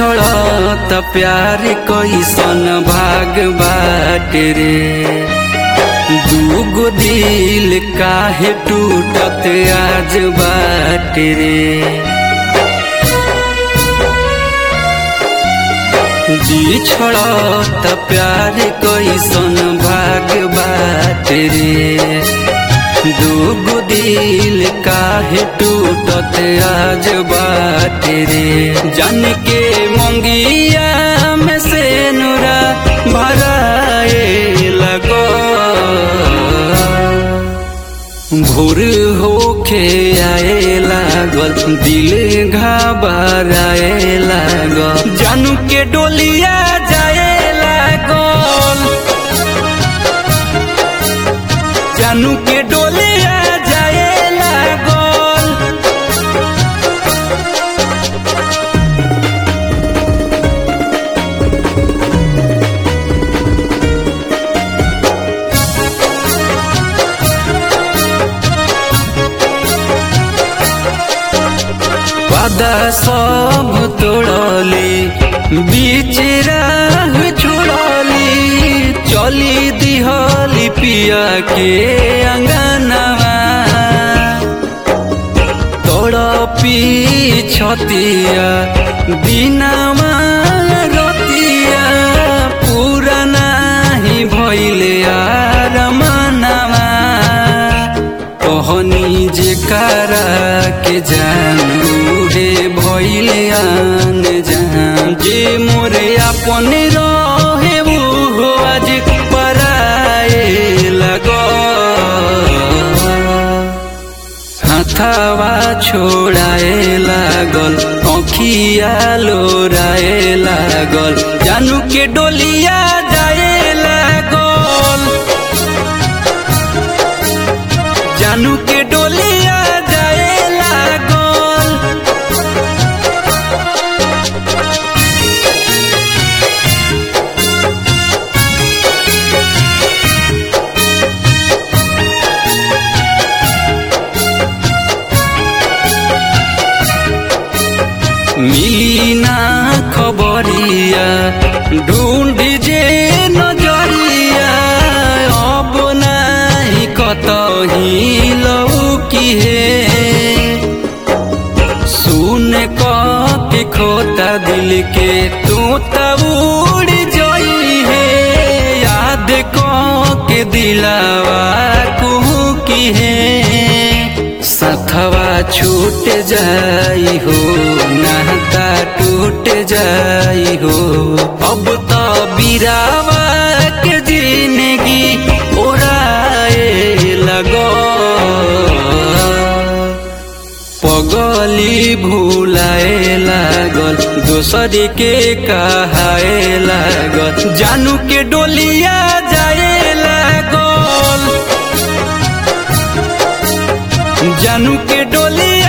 बिछड़त प्यार कैसन भाग बाटे रे दूगो दिल काहे टूटत आज बाटे रे बिछड़त प्यार कैसन भाग बाटे रे दूगो दिल काहे टूटत आज बाटे रे जन के मंगिया में से नुरा भराए लगो भोर होखे आए लागल दिल घबराए लागल जानू के डोलिया जाए लागल जानू के डोलिया जाए लागल वादा सब तोड़ली बीच राह छोड़ली चली दिहली पिया के अंगनवा तोड़पी छतिया दिनामा रतिया पूरा नाही भइले आर मनवा कहनी जे कारा के जानू रे भइले आन जान जे मोरे अपन रहे वो आज पराए लगो हाथावा छोड़ाए लागल अखिया लोराए लागल जानू के डोलिया जाए लागल जानू के डोलिया जाए लागल मिली ना खबरिया ढूंढ जे नजरिया अब नाही कतही लौकी हे सुन क के खोता दिल के तू तब उड़ जई है याद क के दिलावा कुहू की है सथवा छूट जाई हो नाता टूट जाई हो अब तो बिरावा के जिंदगी उड़ाए लगो पगली भूलाए लागल दोसर के कहाए लागल जानू के डोलिया जाए लागल जानू के डोलिया